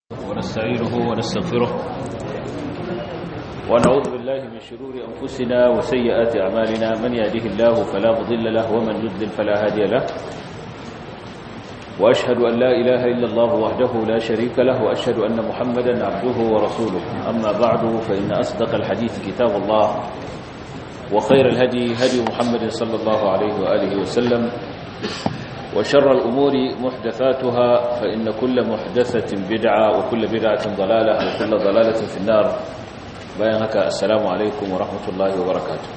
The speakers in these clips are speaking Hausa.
ونستعينه ونستغفره ونعوذ بالله من شرور أنفسنا وسيئات أعمالنا من يهده الله فلا مضل له ومن يضلل فلا هادي له وأشهد أن لا إله إلا الله وحده لا شريك له وأشهد أن محمدا عبده ورسوله أما بعد فإن أصدق الحديث كتاب الله وخير الهدي هدي محمد صلى الله عليه وآله وسلم وشر الأمور محدثاتها فإن كل محدثة بدعة وكل بدعة ضلالة وكل ضلالة في النار بيانك السلام عليكم ورحمة الله وبركاته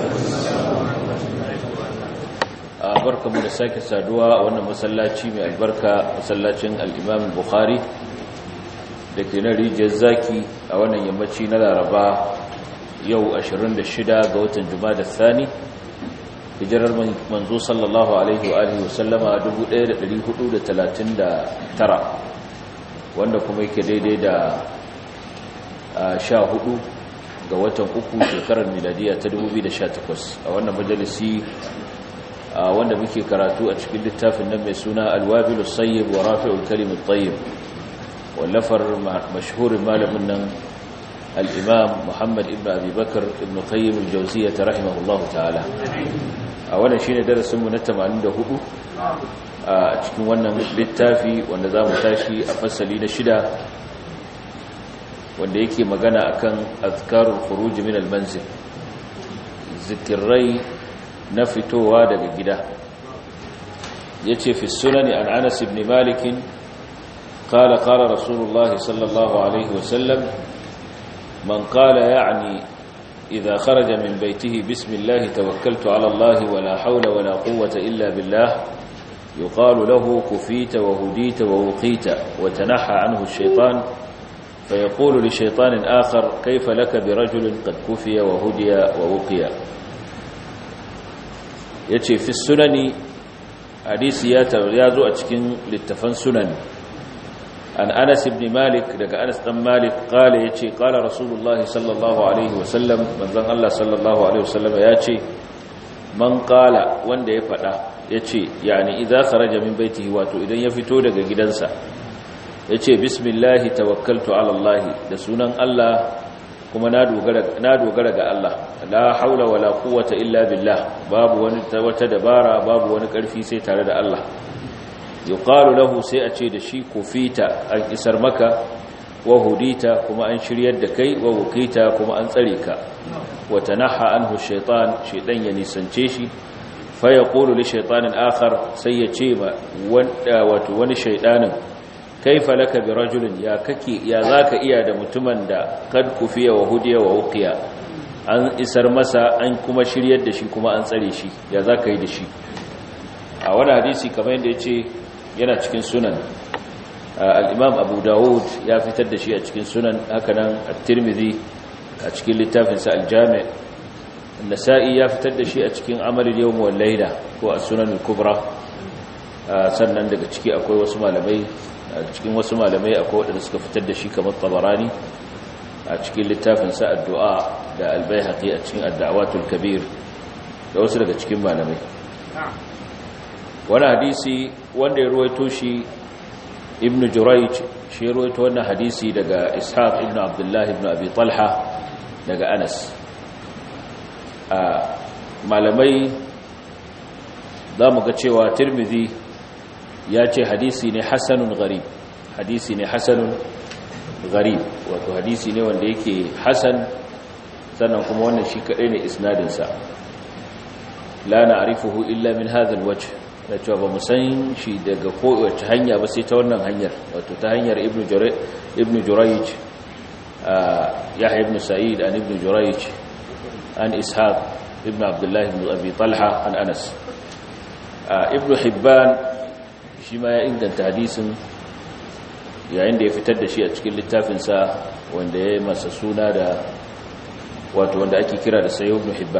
barka mu da sake saduwa a wannan masallaci mai albarka masallacin al-Imam Bukhari da ke na rijiyar zaki a wannan yammaci na Laraba yau 26 ga watan Jumada Thani hijirar manzo sallallahu alaihi wa alihi wasallama 1439 wanda kuma yake daidai da 14 ga watan uku shekarar miladiya ta 2018 a wannan majalisi wanda muke karatu a cikin littafin nan mai suna alwabilu sayyib wa rafi'ul kalimut tayyib wallafar mashhurin malamin nan al-imam Muhammad ibn Abi Bakar ibn Qayyim al-Jawziyyah rahimahullahu ta'ala a wannan shine darasin mu na 84 a cikin wannan littafi wanda zamu tashi a fasali na shida wanda yake magana akan azkarul khuruj min al-manzil zikirai na fitowa daga gida yace fi sunani an Anas ibn Malik قال قال رسول الله صلى الله عليه وسلم من قال يعني إذا خرج من بيته بسم الله توكلت على الله ولا حول ولا قوة إلا بالله يقال له كفيت وهديت ووقيت وتنحى عنه الشيطان فيقول لشيطان آخر كيف لك برجل قد كفي وهدي ووقي يتي في السنن حديث يازو أتكين للتفن سنن عن أنس بن مالك لك أنس بن مالك قال يتي قال رسول الله صلى الله عليه وسلم من ذن الله صلى الله عليه وسلم يتي من قال وند يفدا يتي يعني إذا خرج من بيته واتو إذن يفتو daga gidansa yace bismillah tawakkaltu ala Allah da sunan Allah kuma na dogara na dogara ga Allah la haula wala quwwata illa billah babu wani wata dabara babu wani karfi sai tare da Allah yuqalu lahu sai a ce da shi kufita an isar maka wa hudita kuma an shiryar da kai wa wukita kuma an tsare ka wa tanaha anhu shaytan shaytan ya nisance shi fa yaqulu li shaytanin akhar sai ya ce ma wanda wato wani shaytanin kaifa laka bi rajulin ya kake ya zaka iya da mutumin da kad kufiya wa hudiya wa wuqiya an isar masa an kuma shiryar da shi kuma an tsare shi ya zaka yi da shi a wani hadisi kamar yadda ya ce yana cikin sunan al'imam abu dawud ya fitar da shi a cikin sunan hakanan at-tirmidhi a cikin littafinsa al-jami' nasa'i ya fitar da shi a cikin amalul yawm wal layla ko a sunan al-kubra sannan daga ciki akwai wasu malamai a cikin wasu malamai akwai wadanda suka fitar da shi kamar tabarani a cikin littafinsa ad-du'a da al-baihaqi a cikin ad-da'watul kabir da wasu daga cikin malamai wani hadisi wanda ya ruwaito shi ibn jurayj shi ya ruwaito wannan hadisi daga ishaq ibn abdullahi ibn abi talha daga anas a malamai za mu ga cewa tirmidhi ya ce hadisi ne hasanun gharib hadisi ne hasanun gharib wato hadisi ne wanda yake hasan sannan kuma wannan shi kadai ne isnadinsa la na'rifuhu illa min hadha alwajh da cewa ba mu san shi daga kowace hanya ba sai ta wannan hanyar wato ta hanyar ibn jurayj yahya ibn sa'id an ibn jurayj an ishaq ibn abdullah ibn abi talha an anas ibn hibban shi ma ya inganta hadisin yayin da ya fitar da shi a cikin littafinsa wanda ya yi masa suna da wato wanda ake kira da sayo ibn hibban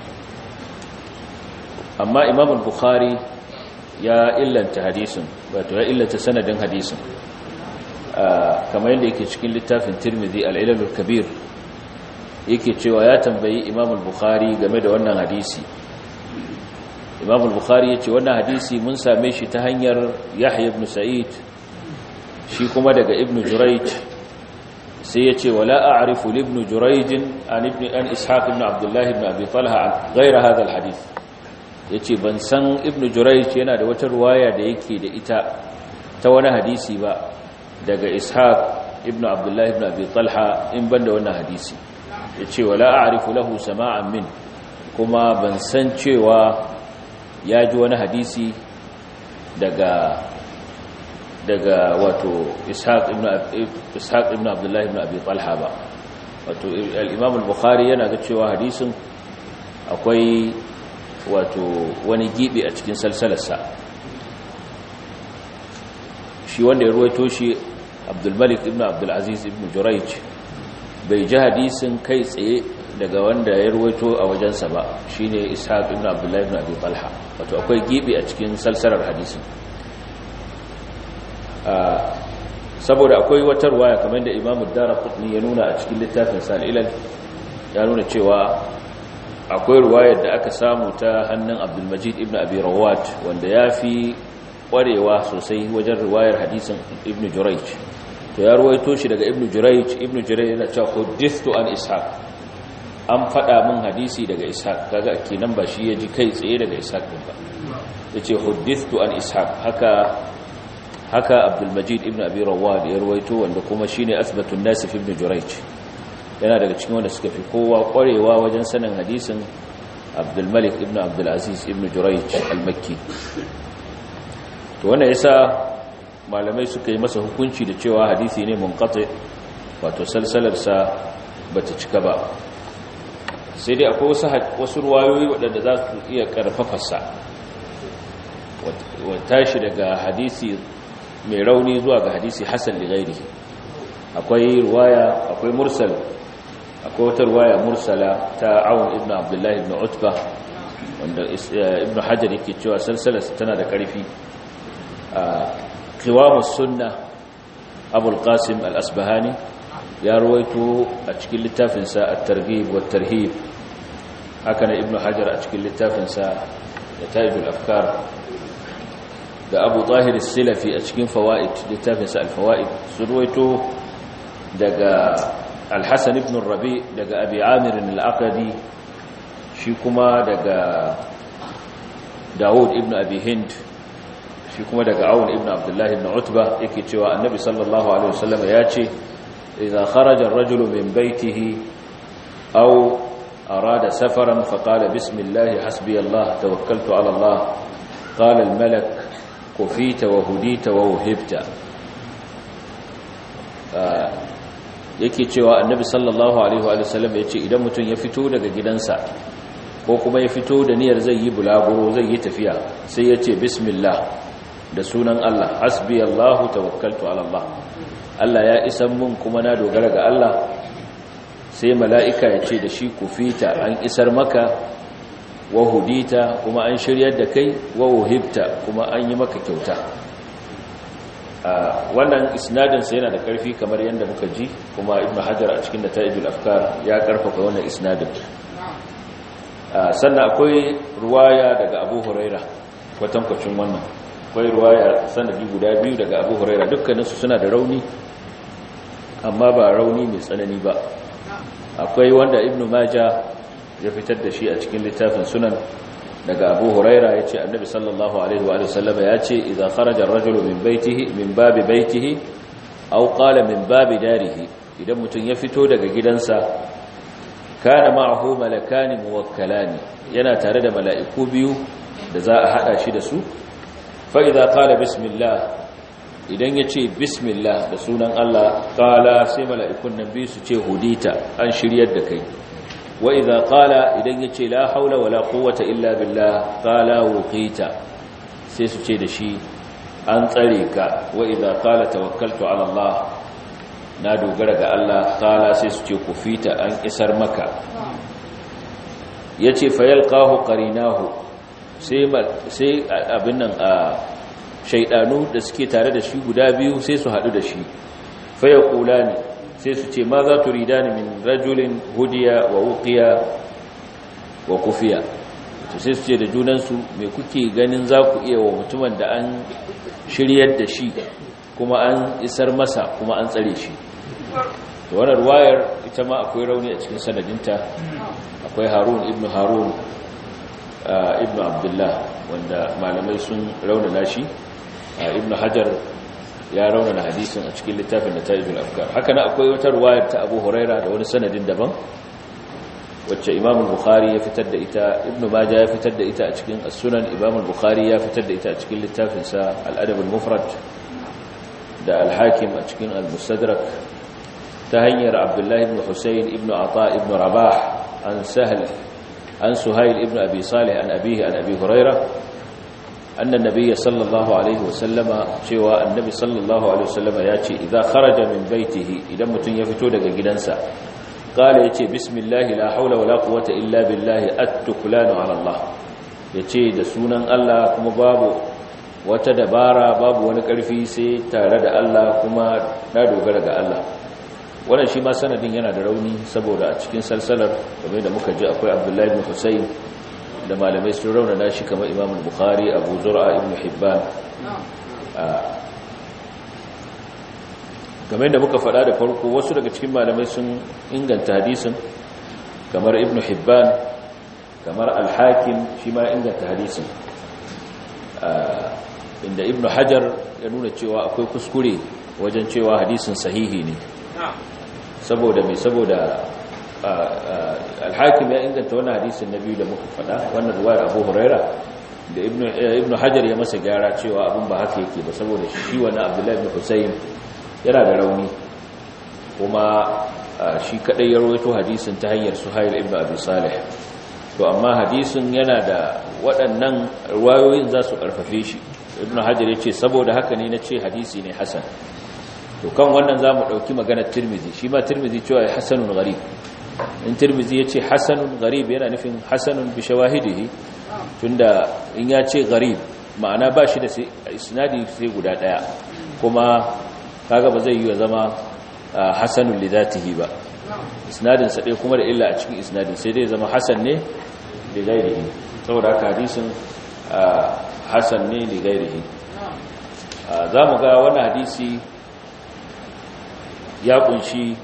amma imam al-bukhari ya illanta hadisin wato ya illanta sanadin hadisin kamar yadda yake cikin littafin tirmidhi al-ilalul kabir yake cewa ya tambayi imam al-bukhari game da wannan hadisi imam al-bukhari yace wannan hadisi mun same shi ta hanyar yahya ibn sa'id shi kuma daga ibn jurayj sai yace wala a'rifu li ibn jurayj an ibn an ishaq ibn abdullah ibn abi talha ghayra hadha alhadith yace ban san ibn jurayj yana da wata ruwaya da yake da ita ta wani hadisi ba daga ishaq ibn abdullah ibn abi talha in banda wannan hadisi yace wala a'rifu lahu sama'an min kuma ban san cewa ya ji wani hadisi daga daga wato ishaq ibn ishaq ibn abdullah ibn abi talha ba wato al-imam al-bukhari yana ga cewa hadisin akwai wato wani gibi a cikin salsalarsa shi wanda ya ruwaito shi abdul malik ibn abdul aziz ibn jurayj bai ji hadisin kai tsaye daga wanda ya ruwaito a wajensa ba shine ishaq ibn abdullah ibn abi talha wato akwai gibi a cikin salsalar hadisin saboda akwai wata ruwaya kamar da imamu dara kudni ya nuna a cikin littafin sal'ilal ya nuna cewa akwai ruwayar da aka samu ta hannun abdulmajid ibn abi rawat wanda ya fi kwarewa sosai wajen ruwayar hadisin ibn jurayj to ya ruwaito shi daga ibn jurayj ibn jurayj yana cewa huddithu an ishaq an faɗa min hadisi daga ishaq kaga kenan ba shi ya ji kai tsaye daga ishaq din ba yace huddithu an ishaq haka haka abdulmajid ibn abi rawad ya ruwaito wanda kuma shine asbatun nasif ibn jurayj yana daga cikin wanda suka fi kowa kwarewa wajen sanin hadisin abdulmalik ibn abdulaziz ibn jurayj al-makki to wannan yasa malamai suka yi masa hukunci da cewa hadisi ne munqati wato salsalarsa bata cika ba sai dai akwai wasu wasu ruwayoyi waɗanda za su iya karfafa wata shi daga hadisi mai rauni zuwa ga hadisi hasan li ghairihi akwai ruwaya akwai mursal akwai wata ruwaya mursala ta Aun ibn Abdullah ibn Utba wanda ibn Hajar yake cewa salsalarsa tana da ƙarfi qiwamus sunna Abu al-Qasim al-Asbahani ya ruwaito a cikin littafinsa at-Targhib wa tarhib haka na ibn Hajar a cikin littafinsa Nataijul Afkar da abu tahir silafi a cikin fawa'id littafinsa al-fawa'id sun ruwaito daga al-hasan ibn rabi daga abi amir al-aqadi shi kuma daga dawud ibn abi hind shi kuma daga awun ibn abdullah ibn utba yake cewa annabi sallallahu alaihi wasallam ya ce idza kharaja ar-rajulu min baytihi aw arada safaran faqala bismillah hasbiyallah tawakkaltu ala allah qala al-malak kufita wa hudita wa wuhibta yake cewa annabi sallallahu alaihi wa sallam yace idan mutum ya fito daga gidansa ko kuma ya fito da niyyar zai yi bulaguro zai yi tafiya sai yace bismillah da sunan Allah hasbi Allah tawakkaltu ala Allah Allah ya isan mun kuma na dogara ga Allah sai mala'ika yace da shi kufita an isar maka wa hudita kuma an shiryar da kai wa wuhibta kuma an yi maka kyauta wannan isnadinsa yana da ƙarfi kamar yadda muka ji kuma ibn hajar a cikin nata'ijul afkar ya karfafa wannan isnadin sannan akwai ruwaya daga abu huraira kwatankwacin wannan akwai ruwaya sanadi guda biyu daga abu huraira dukkaninsu suna da rauni amma ba rauni mai tsanani ba akwai wanda ibn maja ya fitar da shi a cikin littafin sunan daga abu huraira ya ce annabi sallallahu alaihi wa sallama ya ce idan kharajar rajulu min baitihi min babi baitihi aw qala min babi darihi idan mutum ya fito daga gidansa kana ma'ahu malakani muwakkalani yana tare da mala'iku biyu da za a hada shi da su fa idza qala bismillah idan ya ce bismillah da sunan Allah qala sai mala'ikun nan biyu su ce hudita an shiryar da kai wa idza qala idan yace la haula wala quwwata illa billah qala wuqita sai su ce da shi an tsare ka wa idza qala tawakkaltu ala Allah na dogara ga Allah qala sai su ce kufita an isar maka yace fayalqahu qarinahu sai sai abin nan a shaydanu da suke tare da shi guda biyu sai su hadu da shi fayaqulani sai su ce ma za tu ridani min rajulin hudiya wa wuqiya wa kufiya to sai su ce da junansu me kuke ganin za ku iya wa mutumin da an shiryar da shi kuma an isar masa kuma an tsare shi to wannan ruwayar ita ma akwai rauni a cikin sanadinta akwai harun ibn harun ibn abdullah wanda malamai sun raunana shi ibn hajar ya raunana hadisin a cikin littafin nata'ijul afkar haka na akwai wata ruwayar ta abu huraira da wani sanadin daban wacce imam bukhari ya fitar da ita ibn majah ya fitar da ita a cikin as-sunan imam bukhari ya fitar da ita a cikin littafinsa al-adab al-mufrad da al-hakim a cikin al-mustadrak ta hanyar abdullahi ibn husayn ibn ata ibn rabah an sahl an suhayl ibn abi salih an abihi an abi hurairah anna an-nabiy sallallahu alaihi wasallama cewa annabi sallallahu alaihi wasallama yace idza kharaja min baitihi idan mutun ya fito daga gidansa qala yace bismillah la haula wala quwwata illa billah at-tuklanu ala allah yace da sunan Allah kuma babu wata dabara babu wani karfi sai tare da Allah kuma na dogara ga Allah wannan shi ma sanadin yana da rauni saboda a cikin salsalar kamar da muka ji akwai Abdullahi ibn Husayn da malamai sun raunana shi kamar Imam Bukhari Abu Zur'a ibn Hibban game da muka faɗa da farko wasu daga cikin malamai sun inganta hadisin kamar Ibn Hibban kamar Al-Hakim shi ma inganta hadisin inda Ibn Hajar ya nuna cewa akwai kuskure wajen cewa hadisin sahihi ne saboda mai saboda alhakim ya inganta wannan hadisin na biyu da muka faɗa wannan ruwayar abu huraira da ibn hajar ya masa gyara cewa abin ba haka yake ba saboda shi wani abdullahi ibn husayn yana da rauni kuma shi kadai ya rawaito hadisin ta hanyar suhail ibn abi salih to amma hadisin yana da waɗannan ruwayoyin za su ƙarfafe shi ibn hajar ya ce saboda haka ne na ce hadisi ne hasan to kan wannan za mu ɗauki maganar tirmizi shi ma tirmizi cewa ya hasanun gharib in tirmizi ya ce hasanun gharib yana nufin hasanun bi shawahidihi tunda in ya ce gharib ma'ana ba shi da isnadi sai guda ɗaya kuma kaga ba zai yi wa zama hasanun li zatihi ba isnadin sa ɗaya kuma da illa a cikin isnadin sai dai zama hasan ne li ghairihi saboda haka hadisin hasan ne li ghairihi za mu ga wannan hadisi ya kunshi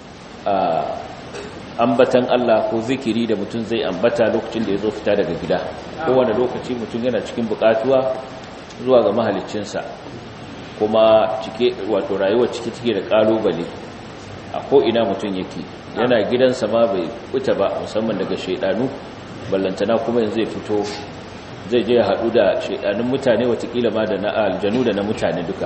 ambatan Allah ko zikiri da mutum zai ambata lokacin da ya zo fita daga gida kowane lokaci mutum yana cikin bukatuwa zuwa ga mahaliccinsa kuma cike wato rayuwar cike cike da kalubale a ko'ina mutum yake yana gidansa ma bai fita ba musamman daga shaidanu ballantana kuma yanzu zai fito zai je ya haɗu da shaidanun mutane watakila ma da na aljanu da na mutane duka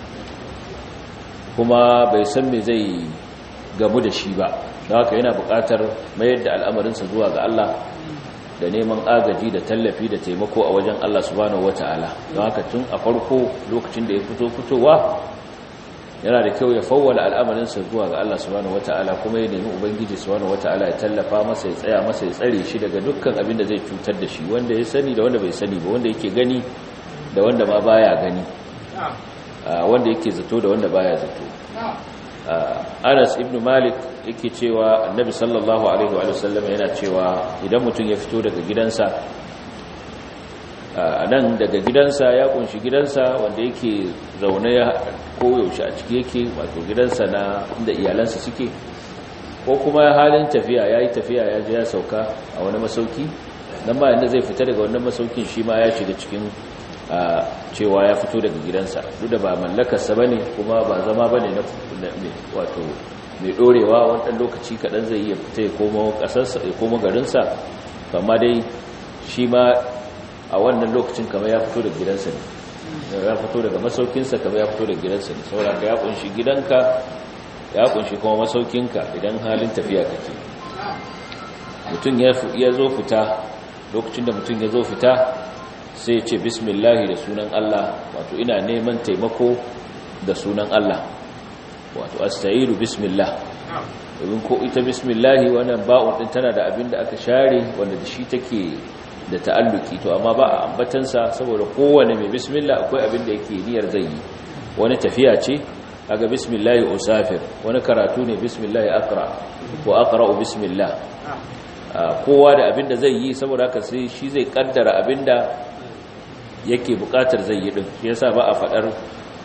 kuma bai san me zai gamu da shi ba don haka yana buƙatar mayar da al'amarinsa zuwa ga Allah da neman agaji da tallafi da taimako a wajen Allah subhanahu wata'ala don haka tun a farko lokacin da ya fito fitowa yana da kyau ya fawwala al'amarinsa zuwa ga Allah subhanahu wata'ala kuma ya nemi ubangiji subhanahu wata'ala ya tallafa masa ya tsaya masa ya tsare shi daga dukkan abin da zai cutar da shi wanda ya sani da wanda bai sani ba wanda yake gani da wanda ma baya gani wanda yake zato da wanda baya zato Anas ibn Malik yake cewa Annabi sallallahu alaihi wa sallam yana cewa idan mutum ya fito daga gidansa nan daga gidansa ya kunshi gidansa wanda yake zaune ya koyaushe a ciki yake wato gidansa na inda iyalansa suke ko kuma halin tafiya ya yi tafiya ya je ya sauka a wani masauki nan ba inda zai fita daga wannan masaukin shi ma ya shiga cikin cewa ya fito daga gidansa duk da ba mallakarsa ba ne kuma ba zama ba ne wato mai ɗorewa wani lokaci kaɗan zai iya fita ya koma garinsa kama dai shi ma a wannan lokacin kama ya fito daga gidansa ne ya fito daga masaukinsa kama ya fito daga gidansa ne sauraka ya kunshi gidanka ya kunshi kuma masaukinka idan halin tafiya kake mutum ya zo fita lokacin da mutum ya zo fita sai ce bismillahi da sunan Allah wato ina neman taimako da sunan Allah wato asta'iru bismillah domin ko ita bismillahi wannan ba'un din tana da abin da aka share wanda da shi take da ta'alluki to amma ba a ambatansa saboda kowane mai bismillah akwai abin da yake niyyar zai yi wani tafiya ce aga bismillahi usafir wani karatu ne bismillahi aqra ko aqra'u bismillah kowa da abin da zai yi saboda haka sai shi zai kaddara abin da yake bukatar zai yi din shi yasa ba a fadar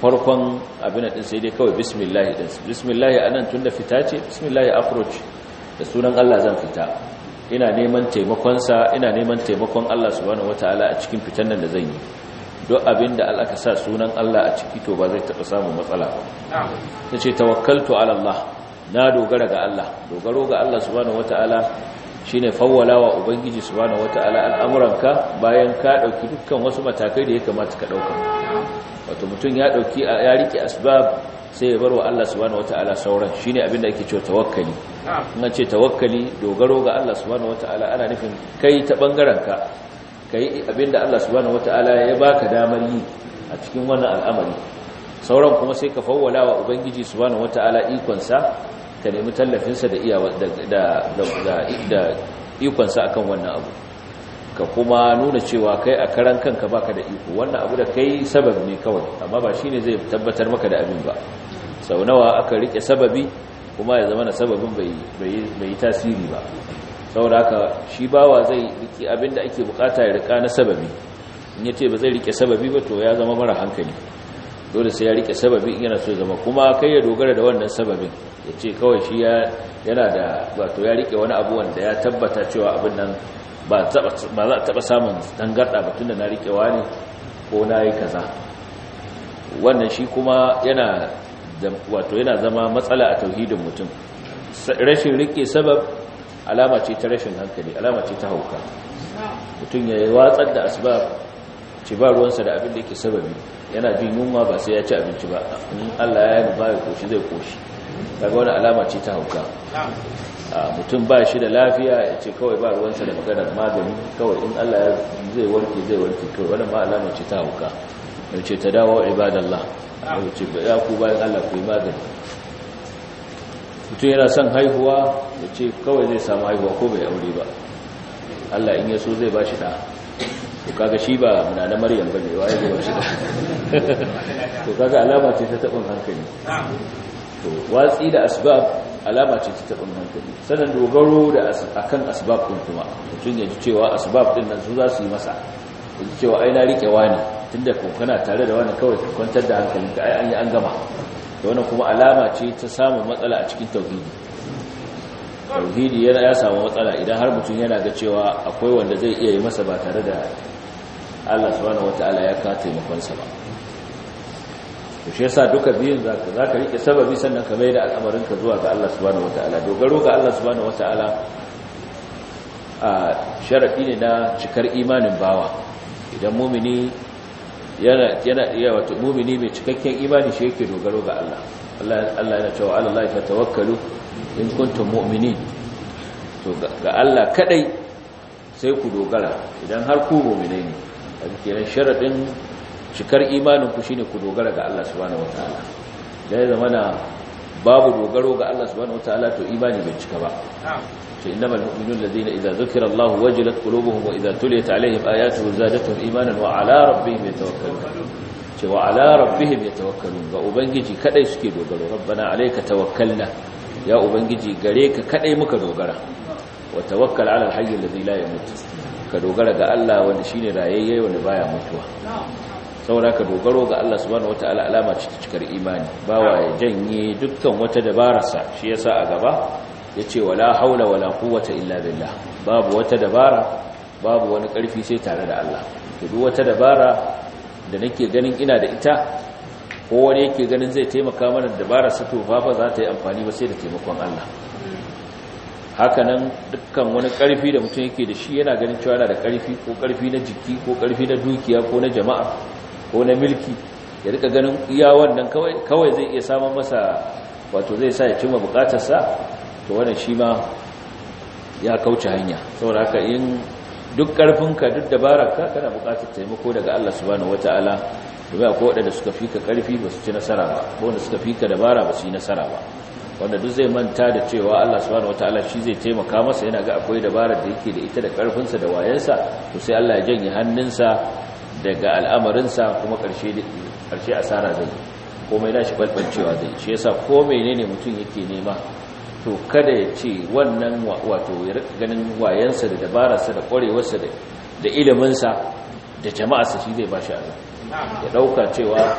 farkon abin din sai dai kawai bismillah din bismillah anan tunda fita ce bismillah approach da sunan Allah zan fita ina neman taimakon sa ina neman taimakon Allah subhanahu wataala a cikin fitan nan da zan yi duk abin da Allah ka sa sunan Allah a ciki to ba zai taɓa samun matsala ba tace tawakkaltu ala Allah na dogara ga Allah dogaro ga Allah subhanahu wataala shine fawwala wa ubangiji subhanahu wataala al'amuranka bayan ka dauki dukkan wasu matakai da ya kamata ka dauka wato mutum ya dauki ya rike asbab sai ya bar wa Allah subhanahu wataala sauran shine abinda ake cewa tawakkali in ce tawakkali dogaro ga Allah subhanahu wataala ana nufin kai ta bangaren ka kai abinda Allah subhanahu wataala ya baka damar yi a cikin wannan al'amari sauran kuma sai ka fawwala wa ubangiji subhanahu wataala ikon sa ka nemi tallafinsa da iyawa da ikonsa akan wannan abu ka kuma nuna cewa kai a karan kanka baka da iko wannan abu da kai sabab ne kawai amma ba shine zai tabbatar maka da abin ba sau nawa aka rike sababi kuma ya zama na sababin bai yi tasiri ba saboda haka shi bawa zai rike abin da ake bukata ya rika na sababi in yace ba zai rike sababi ba to ya zama mara hankali dole sai ya rike sababi yana so zama kuma kai ya dogara da wannan sababin ya ce kawai shi yana da wato ya rike wani abu wanda ya tabbata cewa abin nan ba za a taba samun dangarda ba tunda na rikewa ne ko na yi kaza wannan shi kuma yana wato yana zama matsala a tauhidin mutum rashin rike sabab alama ce ta rashin hankali alama ce ta hauka mutum ya watsar da asbab ci ba ruwansa da abin da yake sababi yana jin yunwa ba sai ya ci abinci ba in Allah ya yi ba ya koshi zai koshi daga wani alama ce ta hauka mutum ba shi da lafiya ya ce kawai ba ruwansa da maganar magani kawai in Allah ya zai warke zai warke kawai wani ma alama ce ta hauka ya ce ta dawo ibadallah ya ce ya ku bayan Allah ku yi magani mutum yana son haihuwa ya ce kawai zai samu haihuwa ko bai aure ba Allah in ya so zai ba shi da to kaga shi ba muna na maryam ba ne waye ba shi to kaga alama ce ta tabin hankali to watsi da asbab alama ce ta tabin hankali sanan dogaro da akan asbab din kuma mutum ya ji cewa asbab din nan su za su yi masa ya ji cewa ai na rike wani tunda ko kana tare da wani kawai ka kwantar da hankalinka ai an yi an gama to wannan kuma alama ce ta samun matsala a cikin tauhidi tauhidi yana ya samu matsala idan har mutum yana ga cewa akwai wanda zai iya yi masa ba tare da Allah subhanahu wataala ya ka taimakonsa ba to shi yasa duka biyun zaka zaka rike sababi sannan ka maida al'amarin ka zuwa ga Allah subhanahu wataala dogaro ga Allah subhanahu wataala a sharadi ne na cikar imanin bawa idan mumini yana yana iya wato mumini mai cikakken imani shi yake dogaro ga Allah Allah Allah yana cewa ala Allah fatawakkalu in kuntum mu'minin to ga Allah kadai sai ku dogara idan har ku mu'minai ne a kenan sharadin cikar imanin ku shine ku dogara ga Allah subhanahu wataala da ya zamana babu dogaro ga Allah subhanahu wataala to imani bai cika ba ce innamal mu'minun alladhina idza dhukira Allah wajilat qulubuhum wa idza tuliyat alaihim ayatuhu zadatuhum imanan wa ala rabbihim yatawakkalun ce wa ala rabbihim yatawakkalun ga ubangiji kadai suke dogaro rabbana alayka tawakkalna ya ubangiji gare ka kadai muka dogara wa tawakkal ala alhayy alladhi la yamut ka dogara ga Allah wanda shine rayayye wanda baya mutuwa saboda ka dogaro ga Allah subhanahu wataala alama ce ta cikar imani bawa ya janye dukkan wata dabararsa shi yasa a gaba yace wala haula wala quwwata illa billah babu wata dabara babu wani karfi sai tare da Allah to duk wata dabara da nake ganin ina da ita ko wani yake ganin zai taimaka mana dabarar sa to fa ba za ta yi amfani ba sai da taimakon Allah hakanan dukkan wani karfi da mutum yake da shi yana ganin cewa yana da karfi ko karfi na jiki ko karfi na dukiya ko na jama'a ko na milki ya rika ganin iya wannan kawai kawai zai iya samun masa wato zai sa ya cimma bukatarsa to wannan shi ma ya kauce hanya saboda haka in duk karfinka duk dabararka kana bukatar taimako daga Allah subhanahu wataala domin akwai waɗanda suka fika karfi ba su ci nasara ba ko wanda suka fika dabara ba su yi nasara ba wanda duk zai manta da cewa Allah subhanahu wataala shi zai taimaka masa yana ga akwai dabarar da yake da ita da karfinsa da wayansa to sai Allah ya janye hannunsa daga al'amarinsa kuma ƙarshe ƙarshe asara zai komai nashi balbalcewa zai shi yasa ko menene mutum yake nema to kada ya ce wannan wato ya rika ganin wayansa da dabararsa da ƙwarewarsa da iliminsa da jama'arsa shi zai bashi abin ya ɗauka cewa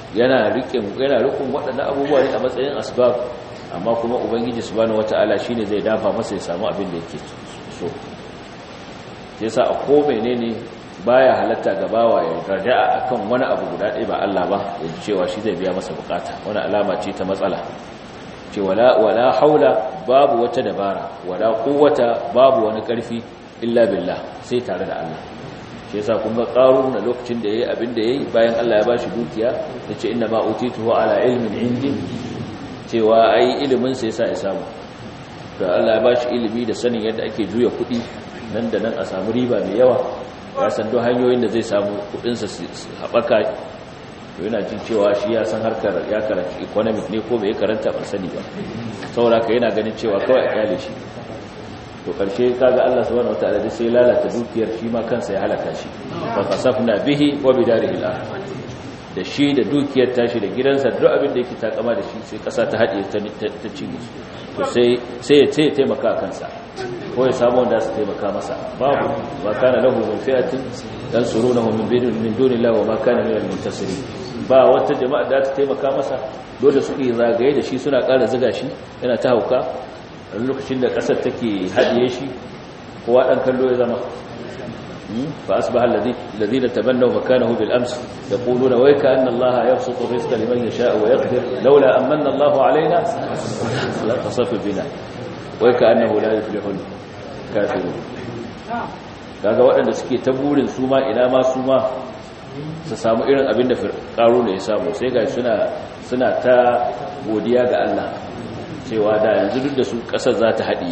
yana riƙin yana rikun waɗannan abubuwa ne a matsayin asbab amma kuma ubangiji subhanahu wataala shine zai dafa masa ya samu abin da yake so yasa a ko menene baya halatta ga bawa ya raja'a akan wani abu guda ɗaya ba Allah ba ya cewa shi zai biya masa bukata wani alama ce ta matsala ce wala wala haula babu wata dabara wala quwwata babu wani ƙarfi illa billah sai tare da Allah shi yasa kun ga qarun na lokacin da yayi abin da yayi bayan Allah ya bashi dukiya yace inna ma utituhu ala ilmin indi cewa ai ilimin sa yasa ya samu da Allah ya bashi ilimi da sanin yadda ake juya kuɗi nan da nan a samu riba mai yawa ya san duk hanyoyin da zai samu kuɗin sa haɓaka to yana jin cewa shi ya san harkar ya karanci economic ne ko bai karanta ban sani ba saboda ka yana ganin cewa kawai a kyale shi to karshe kaga Allah subhanahu wataala da sai lalata dukiyar shi ma kansa ya halaka shi fa kasafna bihi wa bidarihi al da shi da dukiyar tashi da gidansa duk abin da yake takama da shi sai kasa ta hadiye ta ta cinye to sai sai ya ce taimaka kansa ko ya samu wanda su taimaka masa babu ma kana lahu min fi'atin dan surunahu min bidun min dunillahi wa ma kana min al-muntasirin ba wata jama'a da ta taimaka masa dole su yi zagaye da shi suna ƙara ziga shi yana ta hauka a lokacin da ƙasar take haɗiye shi kowa ɗan kallo ya zama fa asbaha alladhina tabannaw makanahu bil ams yaquluna wa ka anna allaha yabsutu rizqa liman yasha'u wa yaqdir laula amanna allahu alaina la tasafa bina wa ka annahu la yuflihul kafirun kaga waɗanda suke ta burin su ma ina ma su ma su samu irin abin da ƙaru ne ya samu sai ga suna suna ta godiya ga Allah cewa da yanzu duk da su ƙasar za ta haɗe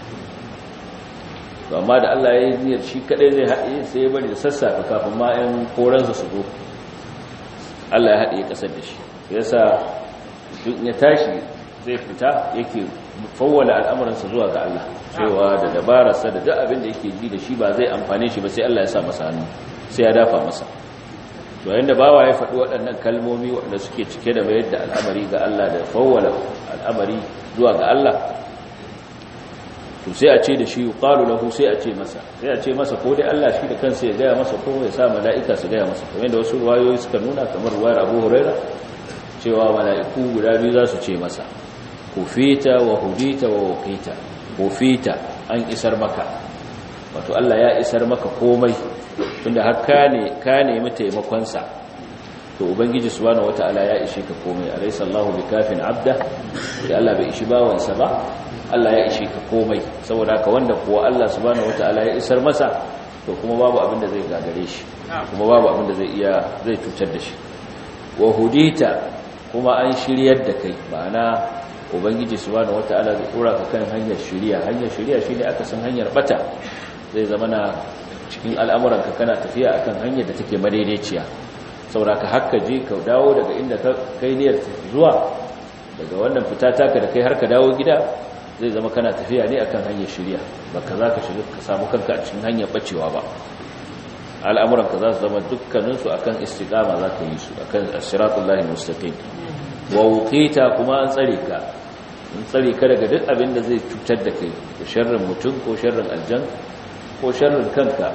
amma da Allah ya yi niyyar shi kaɗai zai haɗe sai ya bari da sassafe kafin ma 'yan koransa su zo Allah ya haɗe ƙasar da shi ya sa duk ya tashi zai fita yake fawwala al'amuransa zuwa ga Allah cewa da dabararsa da duk abin da yake ji da shi ba zai amfane shi ba sai Allah ya sa masa hannu sai ya dafa masa to yanda bawa ya faɗi waɗannan kalmomi waɗanda suke cike da bayar da al'amari ga Allah da fawwala al'amari zuwa ga Allah to sai a ce da shi yuqalu lahu sai a ce masa sai a ce masa ko dai Allah shi da kansa ya gaya masa ko ya sa mala'ika su gaya masa kamar da wasu ruwayoyi suka nuna kamar ruwayar Abu Huraira cewa mala'iku guda biyu za su ce masa kufita wa hudita wa waqita kufita an isar maka wato Allah ya isar maka komai tunda har ka ne ka nemi taimakon sa to ubangiji subhanahu wataala ya ishe ka komai alaysa Allahu bikafin abda da Allah bai ishi bawansa ba Allah ya ishe ka komai saboda haka wanda kuwa Allah subhanahu wataala ya isar masa to kuma babu abin da zai gagare shi kuma babu abin da zai iya zai cutar da shi wa hudita kuma an shiryar da kai ma'ana ubangiji subhanahu wataala zai dora ka kan hanyar shiriya hanyar shiriya shine aka san hanyar bata zai zama na cikin al'amuranka kana tafiya akan hanyar da take madaidaiciya saboda ka hakka je ka dawo daga inda ka kai niyyar zuwa daga wannan fita taka da kai har ka dawo gida zai zama kana tafiya ne akan hanyar shiriya baka za ka shiga ka samu kanka a cikin hanyar bacewa ba al'amuranka za su zama dukkaninsu akan istiqama za ka yi su akan siratullahi mustaqim wa wuqita kuma an tsare ka an tsare ka daga duk abin da zai cutar da kai da sharrin mutum ko sharrin aljan ko sharrin kanka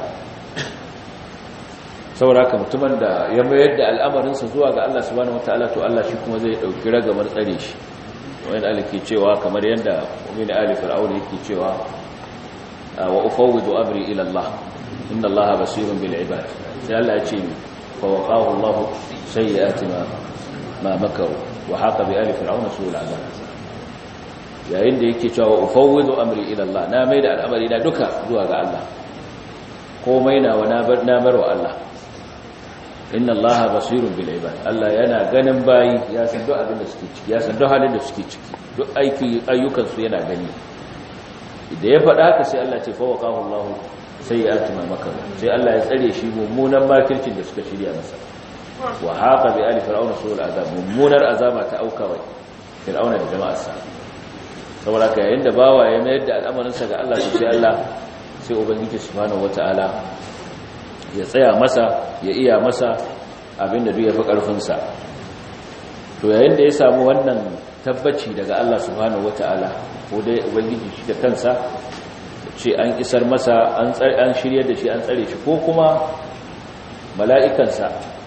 saboda ka mutumin da ya mayar da al'amarinsa zuwa ga Allah subhanahu wataala to Allah shi kuma zai dauki ragamar tsare shi wani Allah ke cewa kamar yadda mu'min ali fir'aun yake cewa wa ufawwidu amri ila Allah inna Allah basirun bil ibad sai Allah ya ce fa waqahu Allah sayyi'ati ma ma makaru wa haqa bi ali fir'aun su'ul azab yayin da yake cewa ufawwidu amri ila Allah na mai da al'amari na duka zuwa ga Allah komai na wa na bar na bar wa Allah inna allaha basirun bil ibad Allah yana ganin bayi ya san duk abin da suke ciki ya san duk halin da suke ciki duk aiki ayyukan su yana gani idan ya faɗa haka sai Allah ce fa waqahu Allah sayyi'ati ma makaru sai Allah ya tsare shi mummunan makircin da suka shirya masa wa haqa bi ali fir'auna su'ul azab mummunar azaba ta auka wa fir'auna da jama'arsa saboda ka yayin da bawa ya mayar da al'amarin sa ga Allah sai Allah sai ubangiji subhanahu wataala ya tsaya masa ya iya masa abinda duk ya fi ƙarfinsa to yayin da ya samu wannan tabbaci daga Allah subhanahu wata'ala ko dai ubangiji shi da kansa ce an isar masa an an shiryar da shi an tsare shi ko kuma mala'ikansa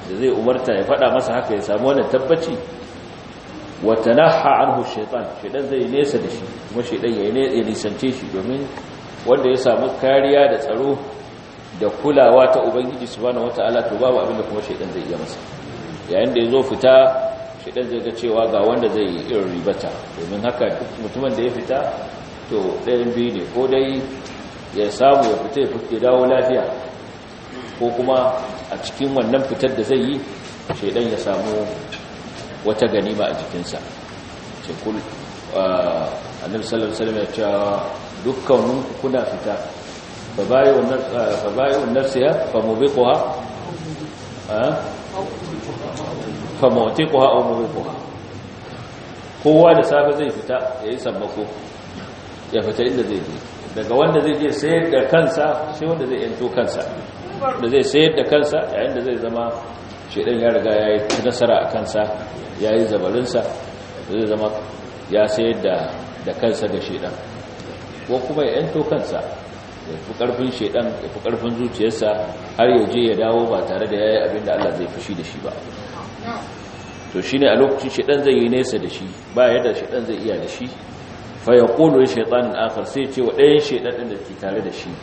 da zai umarta ya faɗa masa haka ya samu wannan tabbaci wa tanaha anhu shaytan shaytan zai nesa da shi kuma shaytan ya nisance shi domin wanda ya samu kariya da tsaro da kulawa ta ubangiji subhanahu wataala to babu abin da kuma shaytan zai iya masa yayin da yazo fita shaytan zai ga cewa ga wanda zai irin ribata domin haka duk mutumin da ya fita to ɗayan biyu ne ko dai ya samu ya fita ya fita dawo lafiya ko kuma a cikin wannan fitar da zai yi shaytan ya samu wata ganima a jikinsa ce kul annabi sallallahu alaihi wasallam ya ce dukkanin kuna fita fa bayu fa bayu nafsiha fa mubiquha fa mu'tiquha aw mubiquha kowa da safe zai fita yayi sammako ya fita inda zai je daga wanda zai je sayar da kansa sai wanda zai yanto kansa da zai sayar da kansa yayin da zai zama shedan ya riga ya yi nasara a kansa ya yi zabarinsa zai zama ya sayar da kansa ga shedan ko kuma ya yanto kansa ya fi karfin shedan ya fi karfin zuciyarsa har ya je ya dawo ba tare da ya yi abin da Allah zai fushi da shi ba to shi ne a lokacin shedan zai yi nesa da shi ba yadda shedan zai iya da shi fa ya ƙolo ya shaitanin akar sai ce wa ɗayan shedan ɗin da ke tare da shi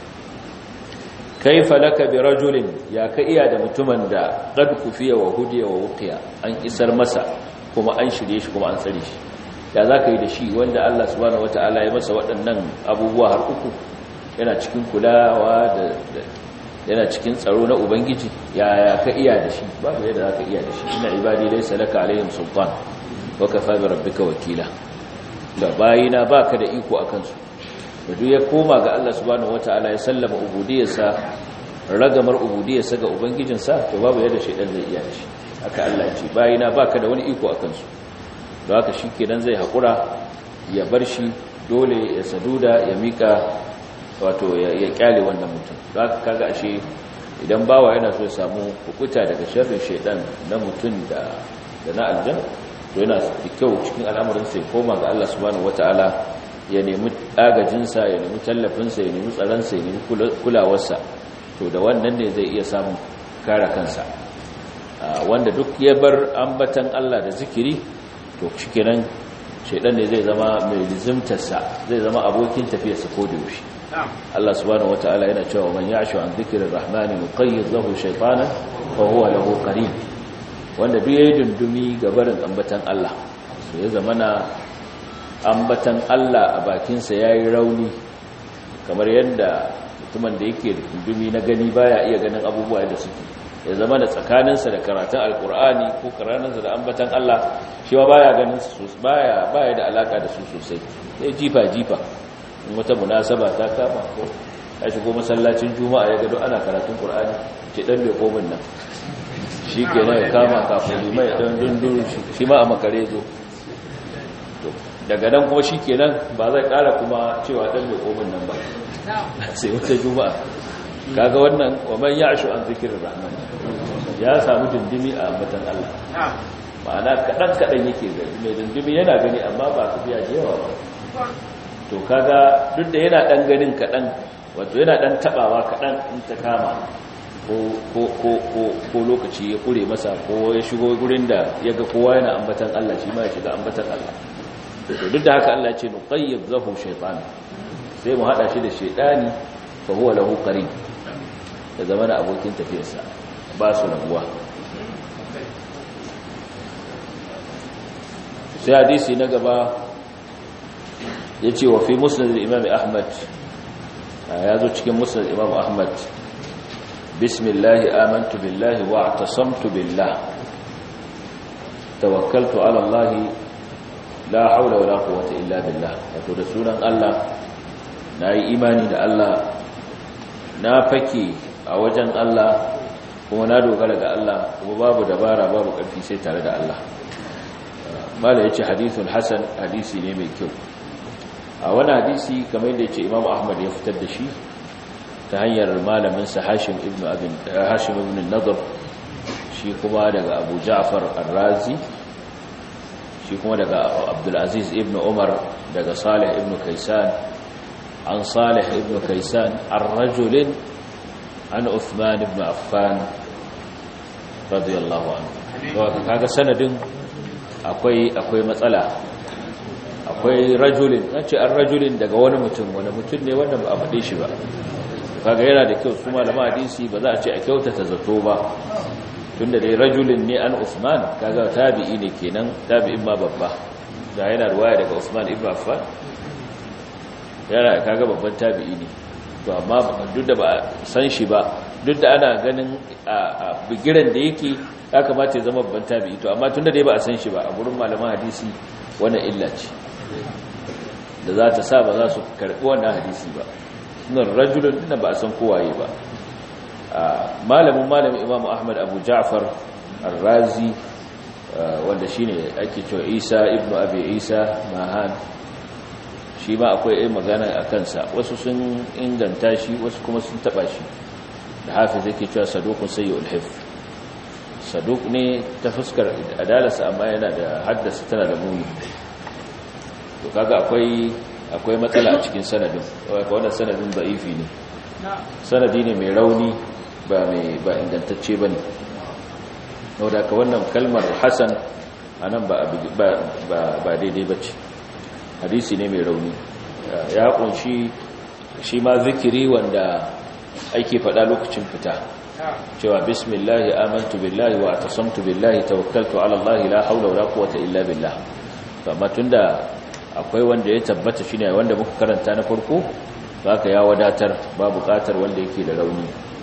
kaifa laka bi rajulin ya ka iya da mutumin da qad kufiya wa hudiya wa wuqiya an isar masa kuma an shirye shi kuma an tsare shi ya zaka yi da shi wanda Allah subhanahu wataala ya masa waɗannan abubuwa har uku yana cikin kulawa da yana cikin tsaro na ubangiji ya ya ka iya da shi ba da yadda zaka iya da shi ina ibadi laysa laka alaihim sultan wa kafa bi rabbika wakila da bayina baka da iko akan su da duk ya koma ga Allah subhanahu wataala ya sallama ubudiyarsa ragamar ubudiyarsa ga ubangijinsa to babu yadda shaidan zai iya shi haka Allah ya ce bayina baka da wani iko akan su don haka shikenan zai hakura ya bar shi dole ya saduda ya mika wato ya kyale wannan mutum don haka kaga ashe idan bawa yana so ya samu hukuta daga sharrin shaidan na mutum da da na aljan to yana da kyau cikin al'amarin sai koma ga Allah subhanahu wataala ya nemi agajinsa ya nemi tallafinsa ya nemi tsaronsa ya nemi kulawarsa to da wannan ne zai iya samun kare kansa wanda duk ya bar ambatan Allah da zikiri to shikenan shaidan ne zai zama mai lizimtarsa zai zama abokin tafiyarsa ko da yaushe Allah subhanahu wataala yana cewa man ya'shu an dhikrir rahmani nuqayyid lahu shaytanan fa huwa lahu qarin wanda duk yayin dundumi ga barin ambatan Allah so ya zamana ambatan Allah a bakinsa ya yi rauni kamar yadda mutumin da yake da dundumi na gani baya iya ganin abubuwa da suke ya zama da tsakaninsa da karatun alkur'ani ko karaninsa da ambatan Allah shi ma baya ganin su baya baya da alaka da su sosai sai jifa jifa in wata munasaba ta kama ko ya shigo masallacin juma'a ya gado ana karatun qur'ani ce dan bai komin nan shi kenan ya kama kafin limai dan dundun shi ma a makare zo daga nan kuma shi kenan ba zai kara kuma cewa dan mai komin nan ba sai wata juma'a kaga wannan wa man ya'shu an zikrir rahman ya samu dindimi a ambatan Allah ma'ana kadan kadan yake gani mai dindimi yana gani amma ba su biya da yawa ba to kaga duk da yana dan ganin kadan wato yana dan tabawa kadan in ta kama ko ko ko ko lokaci ya kure masa ko ya shigo gurin da yaga kowa yana ambatan Allah shi ma ya shiga ambatan Allah to duk da haka Allah ya ce nuqayyid lahu shaytan sai mu hada shi da shaytani fa huwa lahu qarin da zamana abokin tafiyarsa ba su rabuwa sai hadisi na gaba yace wa fi musnad al-imam ahmad ya zo cikin musnad imam ahmad bismillah amantu billahi wa i'tasamtu billah tawakkaltu ala allah la haula wala quwwata illa billah wato da sunan Allah nayi imani da Allah na fake a wajen Allah kuma na dogara ga Allah kuma babu dabara babu ƙarfi sai tare da Allah mala yace hadithun hasan hadisi ne mai kyau a wani hadisi kamar yadda yace Imam Ahmad ya fitar da shi ta hanyar malamin sa Hashim ibn Abin Hashim ibn Nadr shi kuma daga Abu Ja'far Ar-Razi shi kuma daga Abdul Aziz ibn Umar daga Salih ibn Kaysan an Salih ibn Kaysan ar-rajulin عن عثمان بن عفان radiyallahu anhu to kaga sanadin akwai akwai matsala akwai rajulin nace an rajulin daga wani mutum wani mutum ne wanda ba a faɗe shi ba kaga yana da kyau su malama hadisi ba za a ce a kyautata zato ba tunda dai rajulin ne an Usman kaga tabi'i ne kenan tabi'in ma babba da yana ruwaya daga Usman ibn Affan yana kaga babban tabi'i ne to amma duk da ba san shi ba duk da ana ganin a bigiran da yake ya kamata ya zama babban tabi'i to amma tunda dai ba a san shi ba a gurin malaman hadisi wannan illa ce da za ta sa ba za su karɓi wannan hadisi ba sunan rajulun da ba a san kowaye ba malamin malamin imamu ahmad abu ja'far al-razi wanda shine ake cewa isa ibnu abi isa mahan shi ma akwai yin magana a kansa wasu sun inganta shi wasu kuma sun taba shi da hafiz yake cewa sadukun sayyul hif saduk ne ta fuskar adalarsa amma yana da haddasa tana da muni to kaga akwai akwai matsala a cikin sanadin wannan sanadin da'ifi ne sanadi ne mai rauni ba mai ba ingantacce bane saboda ka wannan kalmar hasan anan ba ba daidai bace hadisi ne mai rauni ya kunshi shi ma zikiri wanda ake faɗa lokacin fita cewa bismillahi amantu billahi wa atasamtu billahi tawakkaltu ala allahi la hawla wala quwwata illa billah amma tunda akwai wanda ya tabbata shine wanda muka karanta na farko haka ya wadatar ba buƙatar wanda yake da rauni